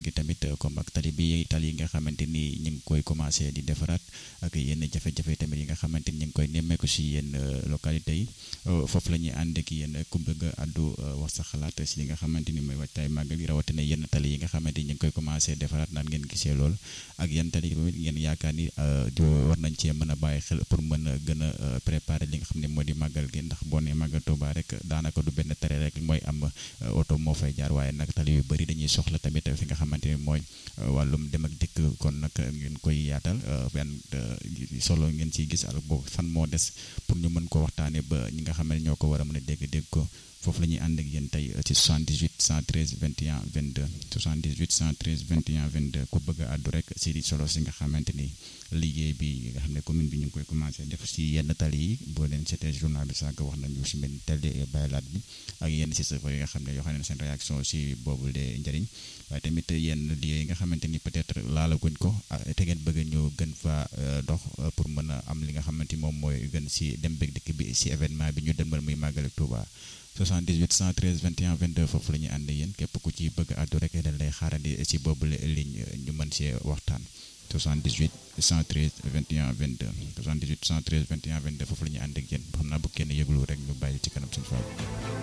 gi tamit comme ak tali bi tali yi nga xamante ni ñu ngi koy commencé di defaraat ak yenn jafe-jafe tamit yi nga xamante ni ñu ngi koy nemmeeku si yenn localité yi foofu la ñuy ànd ak yéen ku bëgg a àddu wax sa xalaat si li nga xamante ni mooy waajtaay màggal gi rawatina yenn tali yi nga xamante ni ñu ngi koy commencé defaraat naan ngeen gisee lool ak yenn tali yi tamit ngeen yaakaar ni war nañ cee mën a bàyyi xel pour mën a gën a préparer li nga xam ne moo di màggal gi ndax boo nee màggal Tuuba rek daanaka du benn tere rek mooy am oto moo fay jaar waaye nag tali yu bëri dañuy soxla tamit fi nga xamante ni mooy wàllum dem ak dikk kon nag ngeen koy yaatal benn solo ngeen ciy gis ak boobu fan moo des pour ñu mën ko waxtaanee ba ñi nga xam ne ñoo ko war a mën a dégg dégg ko foofu la ñuy ànd ak yéen tey ci 78 113 21 22 78 113 21 22 ku bëgg a àddu rek si di solo si nga xamante ni liggéey bi nga xam ne commune bi ñu ngi koy commencé def si yenn tali yi boo leen seetee journal bi sànq wax nañu si mel ni tali baylaat bi ak yenn si safar yi nga xam ne yoo xam ne seen réaction si boobu de njëriñ waaye tamit yenn liggéey yi nga xamante ni peut-être laalaguñ ko te ngeen bëgg ñu gën fa dox pour mën a am li nga xamante ni moom mooy gën si dem beeg dikk bi si événement bi ñu demal muy màggal Touba 78 113 21 22 foofu la ñuy ànd yéen képp ku ci bëgg àddu rek dañ lay xaarandi si boobu ligne ñu mën see waxtaan 78 113 21 22 78 113 21 22 foofu la ñuy ànd ak yéen xam naa bu kenn yëglu rek ñu bàyyi ci kanam suñu fa